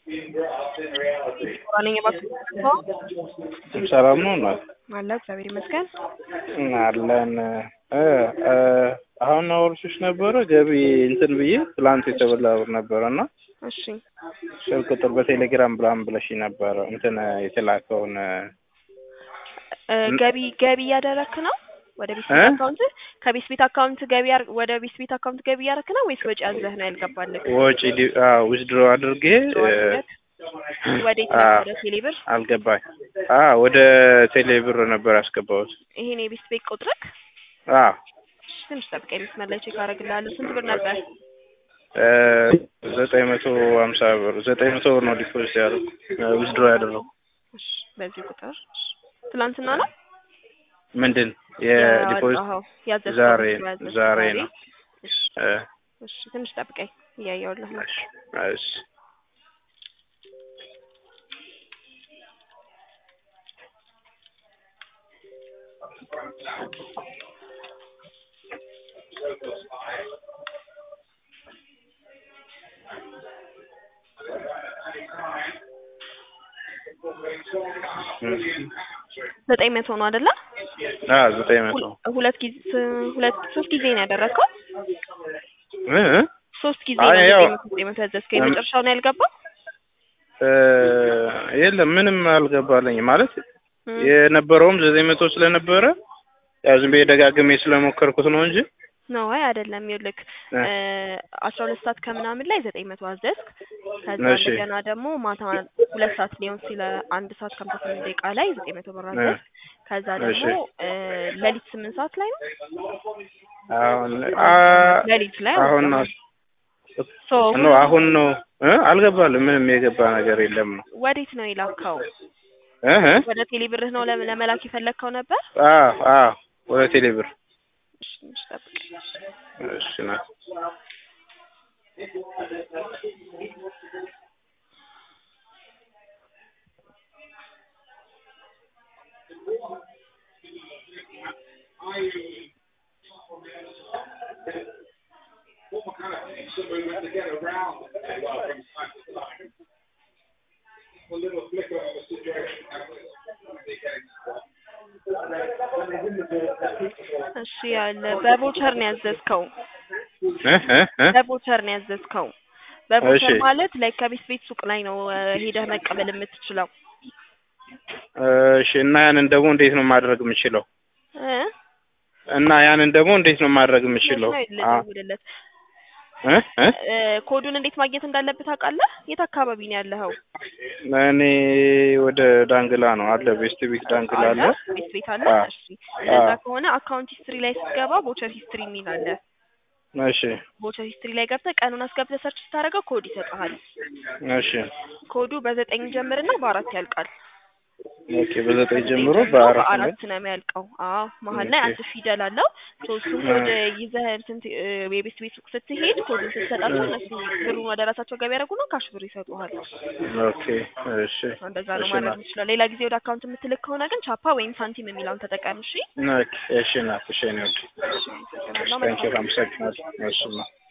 ነኝ ሰላም ነው እናት አለ እግዚአብሔር ይመስገን። አለን እ እ አሁን አወርሽሽ ነበረ ገቢ እንትን ብዬ ትላንት የተበላ ብር ነበረ እና እሺ ስልክ ቁጥር በቴሌግራም ብላም ብለሽ ነበረ እንትን የተላከውን እ ገቢ ገቢ እያደረክ ነው ወደ ቤት ቤት እ? አካውንት ከቤት ቤት አካውንት ገቢ ያር- ወደ ቤት ቤት አካውንት ገቢ እያደረክ ነው ወይስ ወጪ አዝለህ ነው ያልገባልህ? ወጪ ዊዝድሮ አድርጌ እ፣ ወዴት አ- ነው? ወደ ቴሌብር። አልገባኝ አ ወደ ቴሌ ብር ነበር ያስገባሁት ይሄን የቤት ቤት ቁጥርክ አ እሺ፣ ትንሽ ጠብቀኝ፣ መስመር ላይ ቼክ አደርግልሃለሁ። ስንት ብር ነበር? እ፣ ዘጠኝ መቶ ሀምሳ ብር ዘጠኝ መቶ ብር ነው ዲፖዚት ያደረኩ ዊዝድሮ ያደረኩ እሺ፣ በዚህ ቁጥር እሺ። ትናንትና ነው ምንድን የዲፖዚት ያወጣኸው? ያዘዝከው ዛሬ ብር ያዘዝከው ዛሬ ነው እሺ፣ እ፣ እሺ፣ ትንሽ ጠብቀኝ፣ እያየሁልህ ነው። እሺ እሺ ዘጠኝ መቶ ነው አይደለ? አ ዘጠኝ መቶ ሁል- ሁለት ጊዜ ሁለት ሶስት ጊዜ ነው ያደረግከው? እ እ ሶስት ጊዜ አይ ነው ያው- ዘጠኝ መቶ ዘጠኝ መቶ ያዘዝከው። የመጨረሻው ነው ያልገባው? እ፣ የለም ምንም አልገባልኝም ማለት እም፣ የነበረውም ዘጠኝ መቶ ስለነበረ ያው ዝም ብዬ ደጋግሜ ስለሞከርኩት ነው እንጂ ነው አይ አይደለም። ይኸውልህ እ፣ አስራ ሁለት ሰዓት ከምናምን ላይ ዘጠኝ መቶ አዘዝክ። ከዛ እሺ። እንደገና ደግሞ ማታ ሁለት ሰዓት ሊሆን ሲለ አንድ ሰዓት ከሀምሳ ስምንት ደቂቃ ላይ ዘጠኝ መቶ ብር አዘዝክ። ከዛ ደግሞ እሺ። እ፣ ሌሊት ስምንት ሰዓት ላይ ነው አሁን አ ሌሊት ላይ አሁን ነው ሶ ነው አሁን ነው እ አልገባልም ምንም የገባ ነገር የለም ነው ወዴት ነው የላከው? እ እ ወደ ቴሌ ብርህ ነው ለ- ለመላክ የፈለግከው ነበር? አ አ ወደ ቴሌ ብር እሺ፣ ትንሽ ጠብቀኝ። እሺ ናት እሺ ያለ በቦቸር ነው ያዘዝከው። እ እ እ በቦቸር ነው ያዘዝከው። በቦቸር እሺ። ማለት ላይ ከቤት ቤት ሱቅ ላይ ነው እ፣ ሄደህ መቀበል የምትችለው እሺ እና ያንን ደግሞ እንዴት ነው ማድረግ የምችለው? እ? እና ያንን ደግሞ እንዴት ነው ማድረግ የምችለው? መቼ ነው አ ልደውልለት? እ እ እ፣ ኮዱን እንዴት ማግኘት እንዳለብህ ታውቃለህ? የት አካባቢ ነው ያለኸው? እኔ ወደ ዳንግላ ነው አለ ቤስት ቢግ ዳንግላ አለ ቤት ቤት አለ። አ እሺ እንደዛ አ ከሆነ አካውንት ሂስትሪ ላይ ስትገባ ቦቸር ሂስትሪ የሚል አለ። እሺ ቦቸር ሂስትሪ ላይ ገብተህ ቀኑን አስገብተህ ሰርች ስታደርገው ኮድ ይሰጥሃል። እሺ ኮዱ በዘጠኝ ጀምርና በአራት ያልቃል። ኦኬ በዘጠኝ ጀምሮ ጀምሮ በአራት ነው በአራት ነው የሚያልቀው። አዎ መሀል ላይ ኦኬ። አንድ ፊደል አለው። ሶ እሱን ኮድ ይዘህ እንትን ት- እ፣ የቤት ቤት ሱቅ ስትሄድ ኮዱን ስትሰጣቸው እነሱ ብሩን ወደ ራሳቸው ገቢ ያደርጉና ካሽ ብር ይሰጡሃል። ኦኬ እሺ እንደዛ ነው እሺ ማድረግ ናት የምችለው። ሌላ ጊዜ ወደ አካውንት የምትልክ ከሆነ ግን ቻፓ ወይም ሳንቲም የሚለውን ተጠቀም። እሺ ኦኬ እሺ ናት እሺ ነው እሺ፣ አመሰግናለሁ። ታንኪዩ አመሰግናለሁ እሺ ማ